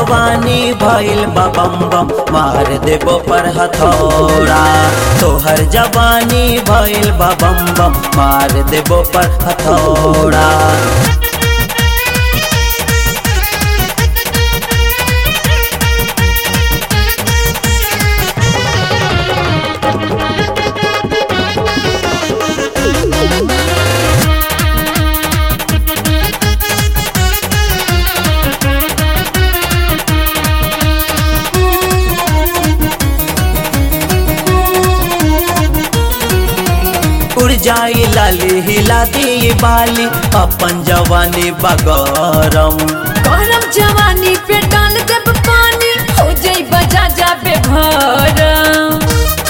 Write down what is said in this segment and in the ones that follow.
जवानी भइल बा बम बम मार देबो पर हथौड़ा तोहर जवानी भइल बा बम बम मार देबो पर हथौड़ा उड़ जाई लाली हिला दी बाली अपन जवानी बगरम गरम जवानी पे डाल देब पानी हो जाई बजा जाबे भरम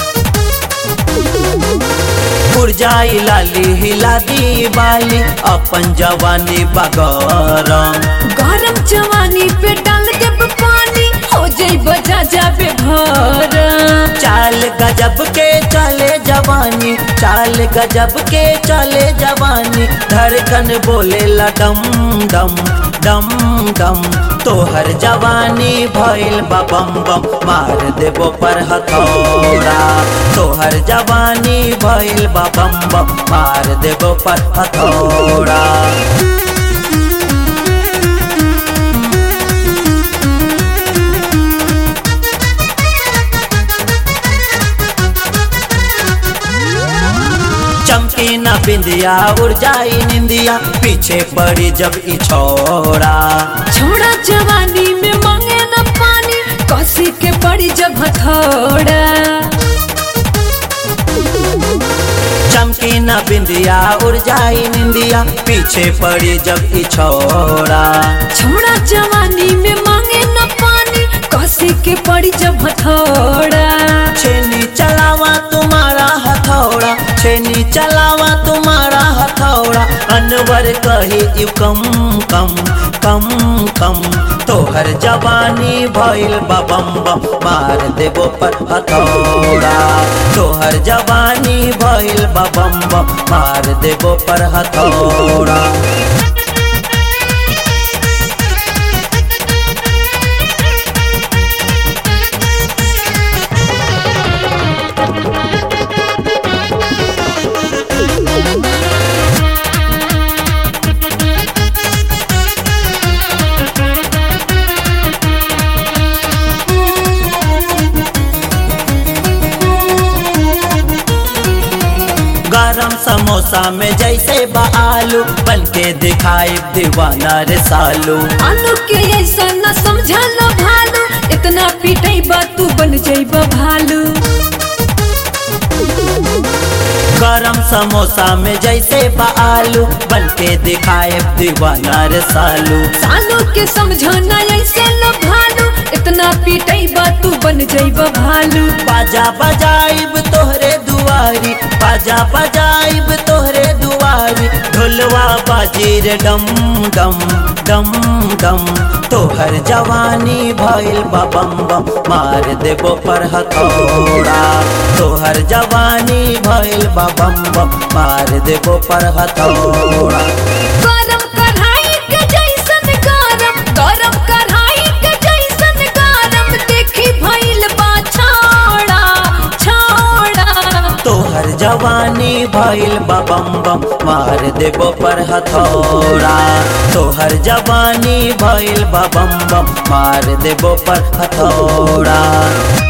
उड़ जाई लाली हिला दी बाली अपन जवानी बगरम गरम जवानी पे डाल देब पानी हो जाई बजा जाबे भरम चाल गजब के चले जवानी चाल गजब के चले जवानी धड़कन बोले डम डम डम डम तोहर जवानी भइल बा बम बम मार देबो पर हथौड़ा तोहर जवानी भइल बा बम बम मार देबो पर हथौड़ा चमकी न बिंदिया उड़ जाई निंदिया पीछे पड़ी जब ई छोड़ा छोड़ा जवानी में मांगे न पानी कसी के पड़ी जब हथौड़ा चमकी न बिंदिया उड़ जाई निंदिया पीछे पड़ी जब ई छोड़ा छोड़ा जवानी में मांगे न पानी कसी के पड़ी जब हथौड़ा छेनी चलावा तुम्हारा हथौड़ा छेनी चलावा तुम्हारा हथौड़ा अनवर कही यू कम कम कम कम तोहर जवानी भइल बा बम बम मार देबो पर हथौड़ा तोहर जवानी भइल बा बम बम मार देबो पर हथौड़ा गरम समोसा में जैसे बा आलू बन के दिखाई दीवाना रे सालू आलू के ऐसा न समझा लो भालू इतना पीटई बा तू बन जाइबा भालू गरम समोसा में जैसे बा आलू बन के दिखाए दीवाना रे सालू सालू के समझाना ऐसे लो भालू इतना पीटई बा तू बन जाइबा भालू बाजा बजाइब तोहरे दुआरी बाजा बजाइब तोहरे दुआरी ढोलवा बाजी रे डम डम डम डम तोहर जवानी भइल बा बम बम मार देबो पर हथौड़ा तोहर जवानी भइल बा बम बम मार देबो पर हथौड़ा गरम कढ़ाई के जैसन गरम गरम कढ़ाई के जैसन गरम देखी भइल बा छोड़ा छोड़ा तोहर जवानी भइल बा बम बम मार देबो पर हथौड़ा तोहर जवानी भइल बा बम बम मार देबो पर हथौड़ा